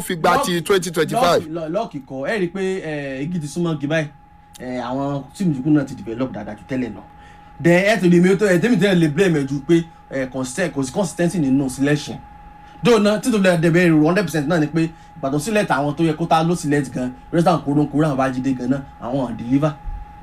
fi gba ti twenty twenty five. lọ́ọ̀kì kọ ẹ rí i pé eh, igi ti súnmọ́ igi báyìí eh, àwọn tíìmù yòókù náà ti develop dáadáa ju tẹ́lẹ̀ lọ then ẹ tó lè mi tó ẹ tẹ́mi tẹ́lẹ̀ lè blame ẹ ju pé eh, consistent- kò sí consistency nínú selection though náà títí tó lè dẹ̀bẹ̀ èrò hundred percent náà ni pé ìgbà tó select àwọn tó yẹ kó tá ló select gan restaurant kóró kóró àwọn bájídé gan náà àwọn ò deliver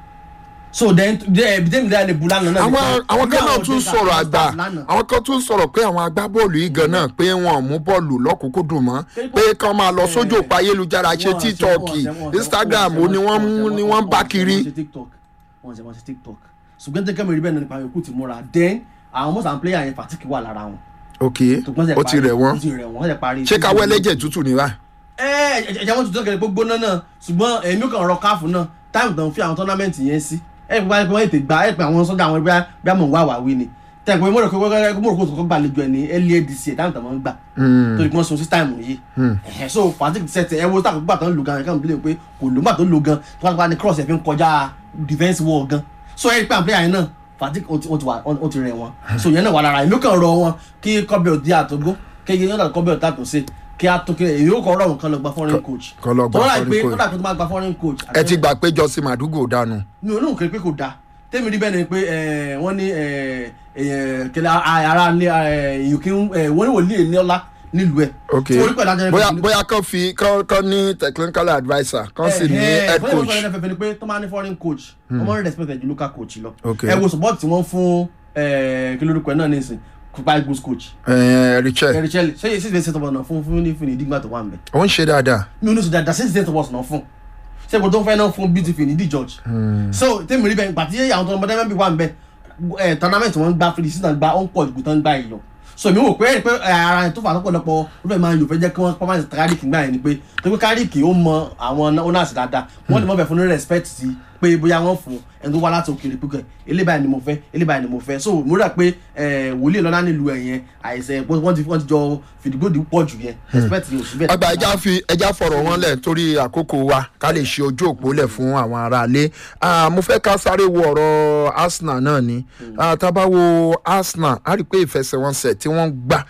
so then ẹbí tẹ́mi tẹ́lẹ̀ lè bu lánàá náà àwọn àwọn kan náà tún sọ̀rọ̀ àgbà àwọn kan tún sọ̀rọ̀ pé àwọn agbábọ́ọ̀lù yìí gan náà pé wọn ò mú bọ́ọ̀lù lọ́kùnkúndùn mọ́ pé kán máa lọ sójú òpó ayélujára ṣe tiktok instagram ó ní wọ́n mú ní wọ́n ń bá kiri. wọ́n ṣe tiktok wọ́n ṣe wọ́n ṣe tiktok ṣùgbọ́n tẹ́kẹ́ mi rí bẹ́ẹ̀ náà nípa yòókù ti múra then àwọn most and player yẹn fatigue wà lára wọn. ok ṣùgbọ́n ṣe ó ti parí- rẹ̀ wọ́n ó ti rẹ̀ wọ́n ṣe parí. ṣé káwọ́ ẹlẹ́jẹ̀ tútù ní báyìí. ẹ ẹ ẹ̀jẹ̀ wọn tuntun kẹlẹ̀ gbogbo náà náà ṣùgbọ́n èmi kàn rọ káàfù náà táìmù tó ń fi àwọn tọ́námẹ́ǹtì yẹn sí ẹ pé wọ́n ètè gbà ẹ pé àwọn sọ́jà àwọn ẹgbẹ́ bí àmọ̀ wà wà wí ni tẹ̀ pé mo rò pé mo rò pé kò gbàlejò ẹ̀ ní earlier this year táìmù tó máa ń gbà torí pé wọ́n sun sí táìmù yìí ẹ̀hẹ̀, so fatigue set ẹ wo táàkùn gbà tó ń lo gan ẹ̀ kàn bí lè pé kò ló gbà tó ń lo gan tó wá nípa ní cross ẹ̀ fi ń kọjá defence wall gan so ẹ rí pé àwọn player yẹn náà fatigue ó ti- ó ti wà ó ti rẹ̀ wọ́n so yẹn náà wà lára èmi kàn rọ wọn kí kọ́bẹ̀ òdi àtọ́gbó kéye yóò dà kọ́bẹ̀ òdi àtọ́sí kí a tó kí èyí ó kọ́ ọ̀rọ̀ nǹkan lọ gba foreign coach kọ́ lọ gba tó láì foreign pé coach. tó láì pé tó máa gba foreign coach ẹ ti gbà pé jọ́sìn màdúgò dànù. mi ò ní òkè pé kò dáa tẹ́mi rí bẹ́ẹ̀ ni pé eh, wọ́n ní eh, eh, kẹlẹ́ ara ní ìyókè wọ́n ní wòlíì ní ọlá nílùú ẹ̀ ok tí wọ́n rí pẹ̀lú ajá bóyá bóyá kán fi kán kán ní technical adviser kán sì ní head coach. ẹ fẹ́ ni pé tó máa ní foreign coach wọ́n máa ń respect ẹ̀ ju local coach lọ Ok. ẹ wo support tí wọ́n fún eh, kí lórúkọ ẹ̀ náà nísìn kópa eagles coach Eh, richard Gary Shelley ṣé yìí sì fẹ́ ṣètò ọ̀nà fún fún ní fún ní ìdígbà tó wà ń bẹ̀ ó ń ṣe dáadáa. mi ò ní sọ dáadáa ṣé ṣètò ọ̀nà fún ṣé kò tó ń fẹ́ náà fún beauty ní di george so tèmi rí bẹ́ẹ̀ gbàtí àwọn tó ń bọ́dẹ́ mẹ́bí wà ń bẹ̀ ẹ̀ tournament wọn gbá free season gbá ó ń pọ̀ jù tó ń gbá yìí lọ so mi wò pé ẹ̀rí pé ẹ̀, ara ẹ̀ tó fà lọ́pọ̀lọpọ̀ ó fẹ́ máa yò fẹ́ jẹ́ kí wọ́n pàmò àti kárìkì gbà yẹn ni pé tó pé kárìkì ó mọ àwọn owners dáadáa wọ́n lè mọ̀ bẹ̀ fún ní respect sí pé bóyá wọ́n fún ẹni tó wá láti òkèèrè púpọ̀ eléyìí báyìí ni mo fẹ́ eléyìí báyìí ni mo fẹ́ so mo rà pé ẹ̀, wòlíì lọ́lá nílùú ẹ̀ yẹn àìsàn wọ́n ti wọ́n ti jọ fìdígbòdì pọ̀ jù yẹn respect yóò sí bẹ́ẹ̀. àgbà ẹja fi ẹja fọ̀rọ̀ wọn lẹ̀ torí àkókò wa ká lè ṣe ojú òpó lẹ̀ fún àwọn aráalé Ah, mo fẹ́ ká sáré wo ọ̀rọ̀ arsenal náà ni Ah, tá a bá wo arsenal a rí i pé ìfẹsẹ̀wọnsẹ̀ tí wọ́n gbà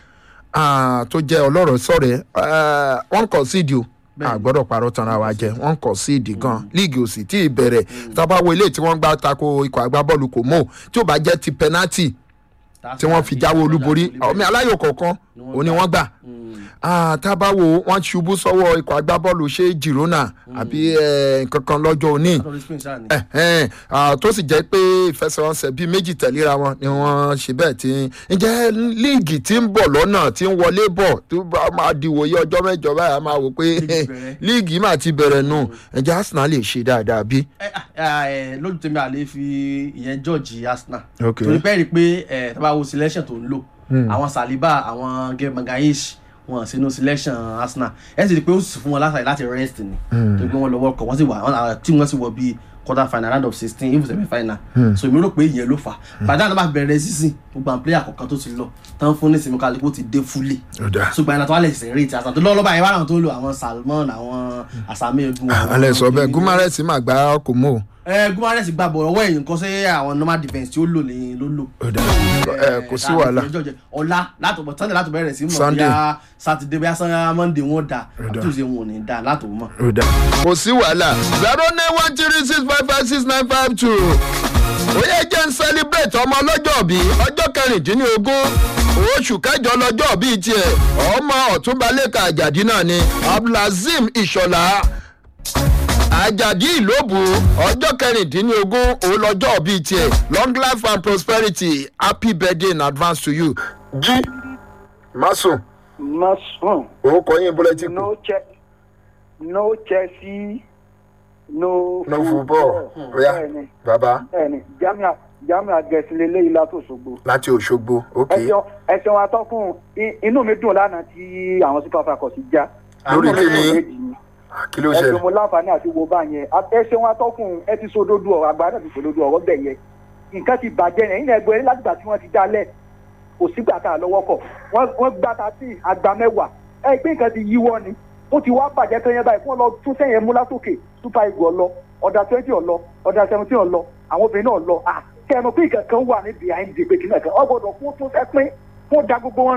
ah, tó jẹ́ ọlọ́rọ̀ sọ̀rẹ́ ah, wọ́n kọ̀ síìdì o a gbọ́dọ̀ parọ́ tanra wa jẹ wọ́n kọ̀ síìdì gan líìgì ò sì tí ì bẹ̀rẹ̀ tá a bá wo ilé tí wọ́n gbá tako ikọ̀ agbábọ́ọ̀lù kò mọ̀ tí ò bá jẹ́ ti penalty tí wọ́n fi jáwé olúborí ọmọ aláyò kọ̀ọ̀kan òun ni wọ́n gbà Ah, tá a bá wo wọ́n ṣubú sọ́wọ́ ikọ̀ agbábọ́ọ̀lù ṣé girona àbí eh, nǹkan kan lọ́jọ́ òní Eh, eh, ah, tó sì jẹ́ pé ìfẹsẹ̀wọnsẹ̀ bíi méjì tẹ̀léra wọn ni wọ́n ṣe bẹ́ẹ̀ tí ǹjẹ́ líìgì tí ń bọ̀ lọ́nà tí ń wọlé bọ̀ tó bá máa di wòye ọjọ́ mẹ́jọ báyìí a máa wò pé Líìgì bẹ̀rẹ̀. líìgì máa ti bẹ̀rẹ̀ nù ǹjẹ́ arsenal lè ṣe dáadáa bí. lójú tèmi àlè fi ìyẹn george arsenal Ok. torí pé rí i pé ẹ tá bá wo selection tó ń lò àwọn saliba àwọn gemagaish wọn sínú selection arsenal ẹ sì rí i pé ó sì fún wọn láti láti rest ni torí pé wọn lọ world cup wọn sì wà wọn tí wọn sì wọ bíi quarter final round of sixteen even semi final so èmi rò pé ìyẹn ló fà bàtà náà bá bẹ̀rẹ̀ sísìn gbogbo àwọn player kọ̀ọ̀kan tó ti lọ tán fún ní sinmi kálíkù ti dé fúlẹ̀ ṣùgbọ́n ẹ̀nà tó wà lè ṣe eré ti àṣà tó lọ́wọ́ lọ́ba yẹn wà láwọn tó ń lo àwọn salmon àwọn àsàmì egun àwọn- alẹ́ sọ bẹ́ẹ̀ gumares máa gbá kò mọ́ o. ẹ gumares gba bọ̀ ọwọ́ ẹ̀yìn kan sí àwọn normal defence tí ó lò ní ló lò. ẹ kò sí wàhálà. ọ̀la láti bọ̀ sunday láti bẹ̀rẹ̀ sí mọ̀ Sunday. bíyà saturday bíyà sunday monday wọn dà tuesday wọn ò ní dà láti mọ̀. kò sí wàhálà zero nine one three six five five six nine five two ó yẹ jẹ́ ń celebrate ọmọ ọlọ́jọ́ bí ọjọ́ kẹrìndínlógún oṣù kẹjọ lọ́jọ́ bíi tiẹ̀ ọmọ ọ̀túnbalẹ̀kà àjàdí náà ni abdulazim ìṣọ̀lá àjàdí ìlóbù ọjọ́ kẹrìndínlógún òun lọ́jọ́ bíi tiẹ̀ long life and prosperity happy birthday in advance to you. jí masun Mason, òun kọ yín bọ́lẹ́tì kù no che no Chelsea, no no football oya Bẹ́ẹ̀ni, baba bẹ́ẹ̀ni, Jamia Jamia Gẹ̀ẹ́sì lélẹ́yìí látòṣogbo. láti òṣogbo ok Ẹ̀sìn ẹ̀sìn wọn atọ́kùn i- inú mi dùn lánàá tí àwọn super falcons já. Lórí Inú mi kíni? dùn méjì ni. kí ló Ẹ̀sìn ṣẹlẹ̀ mo láǹfààní àti wo bá yẹn. Ẹ̀sìn wọn atọ́kùn ẹ ti sódódó ọ̀rọ̀ àgbà náà ti sódódó ọ̀rọ̀ bẹ̀ yẹn. Nǹkan ti bàjẹ́ yẹn nínú ẹgbẹ́ yẹn látìgbà tí wọ́n ti dálẹ̀. Kò sígbà tá a lọ́wọ́ kọ̀. Wọ́n wọ́n gbá ta sí àgbà mẹ́wàá. Ẹ gbé nǹkan ti yíwọ́ ni. Ó ti wá bàjẹ́ tó yẹn báyìí fún ọ lọ tún sẹ́yìn mú látòkè super eagle ọlọ ọ̀dà twenty ọlọ ọ̀dà seventeen ọlọ àwọn obìnrin náà lọ. Ah, Kẹ́ ẹ mọ̀ pé ìkankan wà ní behind the pé kí náà kan. Ọ gbọ́dọ̀ fún tún fẹ́ pín fún da gbogbo wọn nù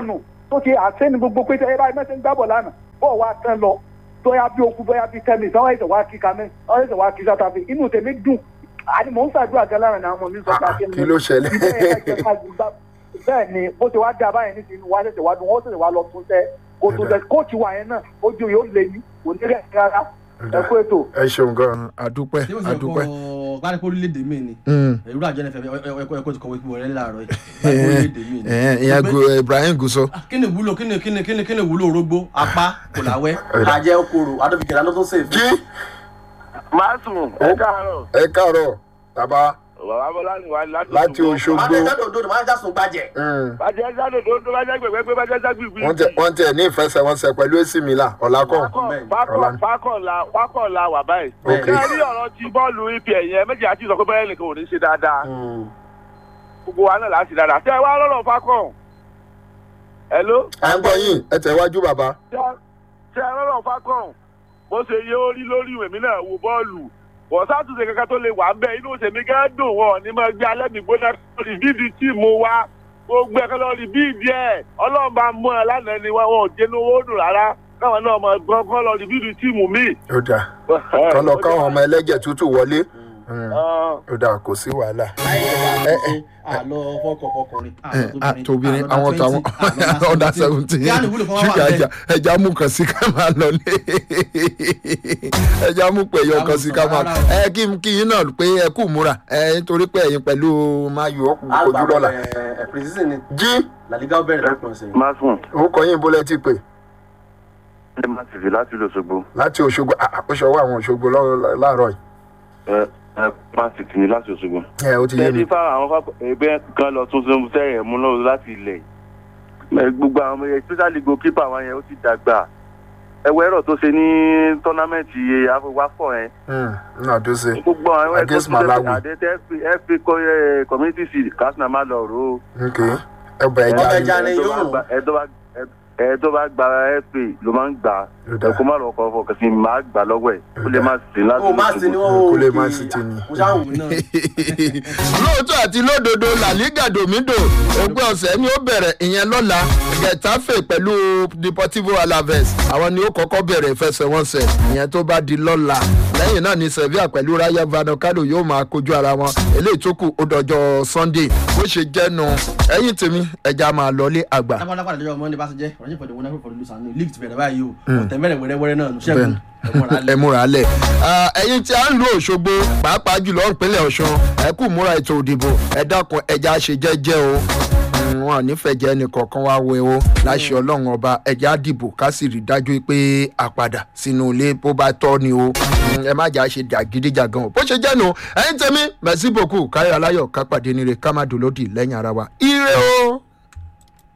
tó ti àṣẹ ní gbogbo pé ẹ báyìí mẹ́sẹ̀ ń gbábọ̀ lánàá bọ́ọ̀ wá tán lọ bóyá bí okun bóyá bí tẹ́mi sáwọn ẹ̀sẹ̀ wá kí kamẹ́ sáwọn ẹ̀sẹ̀ wá kí South Africa inú tèmi dùn àní mò ń ṣàdúrà gan lára àwọn ọmọ mi sọ pé Ah, kí ló ṣẹlẹ̀? bẹ́ẹ̀ ni bó ti wá dá báyìí ní sinú wá ṣẹ̀ṣẹ̀ wá dùn wọ́n ṣẹ̀ṣẹ̀ wá lọ tún tẹ́ kó tún tẹ́ kóòtù wa yẹn náà ojú yóò lé ní onírẹ̀ rárá ẹ kú ètò. ẹ ṣeun gan adúpẹ́ ṣé wọ́n ti adúpẹ́. kọ́ gbárí pé orílẹ̀-èdè mi ni Mm. ìrú àjọ nfm ẹ̀kọ́ ẹ̀kọ́ ti kọ̀wé pé wọ́n rẹ́ láàárọ̀ yìí gbárí pé orílẹ̀-èdè mi ni. Ẹ̀hẹ́n, ìyẹn Gu- Ibrahim Guso. Ah, kí ni wúlò kí ni kí ni kí ni kí ni wúlò orógbó apá kò láwẹ́ Ọ̀dà. àjẹ okòrò adóbìkẹ́ lánàá tó sèfì. jí máa sùn ẹ káàárọ̀ ẹ káàárọ̀ bàbá bàbá bọ́lá ni wà láti láti Òṣogbo. òdodo máa ń já sùn gbàjẹ́. Mm. bàjẹ́ jáde tó tó bàjẹ́ gbẹ̀gbẹ́ pé bàjẹ́ jáde gbìgbì. wọ́n tẹ wọ́n tẹ ní ìfẹsẹ̀wọnsẹ̀ pẹ̀lú AC Milan ọ̀làkọ̀. Ọ̀la. pákọ̀ la wà báyìí. Ok. ṣé ẹ rí ọ̀rọ̀ ti bọ́ọ̀lù ipa ẹ̀yẹ méjì àti ìsọ̀kọ́ bẹ́ẹ̀ nìkan ò ní ṣe dáadáa gbogbo wa náà láti dáadáa. ṣé ẹ wá lọ́rọ̀ pákọ̀ hello à ń gbọ́ yín ẹ tẹ̀wájú bàbá. ṣé ṣé ẹ lọ́rọ̀ pákọ̀ bó ṣe yé ó rí lórí ìwé mi náà wo bọ́ọ̀lù wọ́n sátúnṣe kankan tó lè wà ń bẹ́ẹ̀ inú òṣèmí gán dùn wọ́n ní máa gbé alẹ́ mi gbóná lórí bíìdì tíìmù wa gbogbo ẹ̀kọ́ lórí bíìdì ẹ̀ ọlọ́run bá mú ẹ lánàá ni wọn ò jẹ́nu owó dùn rárá káwọn náà máa gbọ́n kọ́ lórí bíìdì tíìmù míì. ó dà kọ́ lọ káwọn ọmọ ẹlẹ́jẹ̀ tútù wọlé. Mm. ó dà kò sí wàhálà. ẹ ẹ àlọ fọkọ fọkùnrin àtòbìnrin àwọn táwọn ọ̀dà seventeen yáà ní wúlò fún wa ṣúgà wà ẹja bẹ́ẹ̀. ẹja mú kan sí ká máa lọ ní ẹja mú pẹ̀yọ kan sí ká máa lọ ẹ kí n kí yín náà pé ẹ kú múra ẹ nítorí pé ẹ̀yin pẹ̀lú mayo ojú lọ́la precision ni jí làlígá ó bẹ̀rẹ̀ lọ́pọ̀ ọ̀sẹ̀. máa sùn orúkọ yín bólẹ́ ti pè ẹ máa sì fi láti lọ ṣogbo láti Òṣogbo ah, ah, ó ṣọwọ́ àwọn Òṣogbo lọ́- láàárọ̀ yìí ẹ ẹ máa sì tì mí láti ṣogbo. ẹ ó ti yé mi tẹ́lí fáwọn àwọn fáwọn ẹgbẹ́ kan lọ tún sínú sẹ́yìn mú lọ́wọ́ láti ilẹ̀ yìí. gbogbo àwọn ọmọ yẹn especially goalkeeper wọn yẹn ó ti dàgbà ẹwẹ́ ẹ̀rọ tó ṣe ní tọ́námẹ́ǹtì àfọwáfọ̀ yẹn Mm, náà tó ṣe gbogbo àwọn ẹ̀kọ́ Against tó ṣe Malawi. àdé fp community seed kásínà má lọ rò ó. ok ẹ bẹ ẹja Ọbẹ̀ yín ẹja ni Ẹ tó yóò bá rò. gba- ẹ tó bá- ẹ- ẹ tó bá gba fp ló máa ń gbà Ó dáa. ẹ kó má lọ kọ fọkàn sí máa gbà lọ́wọ́ ẹ̀ ó lè má sí láti ó má sí ni wọ́n Kó lè má sí ti ni. mo ṣáà wù náà. lóòótọ́ àti lódodo làlígà domido òpin ọ̀sẹ̀ ni ó bẹ̀rẹ̀ ìyẹn lọ́la getafe pẹ̀lú deportivo alaves àwọn ni ó kọ́kọ́ bẹ̀rẹ̀ ìfẹsẹ̀wọnsẹ̀ ìyẹn tó bá di lọ́la lẹ́yìn náà ni sevilla pẹ̀lú rayo vallecano yóò máa kojú ara wọn eléyìí tó kù ó dọjọ́ sunday bó ṣe jẹ́nu ẹ̀yìn tèmi ẹja máa lọlé àgbà. lápá lápá àdéjọ́ ọmọ ní bá ṣe jẹ́ ọ̀rọ̀ ìfọ̀dé wọn náà fọ̀dé lùsàn ní league ti bẹ̀rẹ̀ báyìí o ọ̀tẹ̀ mẹ́rẹ̀ wẹ́rẹ́wẹ́rẹ́ náà ṣẹ́gun ẹ múra lẹ ẹ̀yin tí a ń lu Òṣogbo pàápàá jùlọ ìpínlẹ̀ Ọ̀ṣun ẹ kú múra ètò òdìbò ẹ dákun ẹja ṣe jẹ́jẹ́ o Mm, wọn nífẹ̀ẹ́ jẹ́ ẹnì kọ̀ọ̀kan wá wẹ o láṣẹ Ọlọ́run ọba ẹja dìbò ká sì rí dájú pé a padà sínú ilé bó bá tọ́ ni o Mm, ẹ má jà ṣe dàgídíjàgan o bó ṣe jẹ́ nu ẹ̀yin tẹ̀mí mẹ̀sí bòkú káyọ̀ aláyọ̀ ká pàdé nire ká má dòlódì lẹ́yìn ara wa ire o.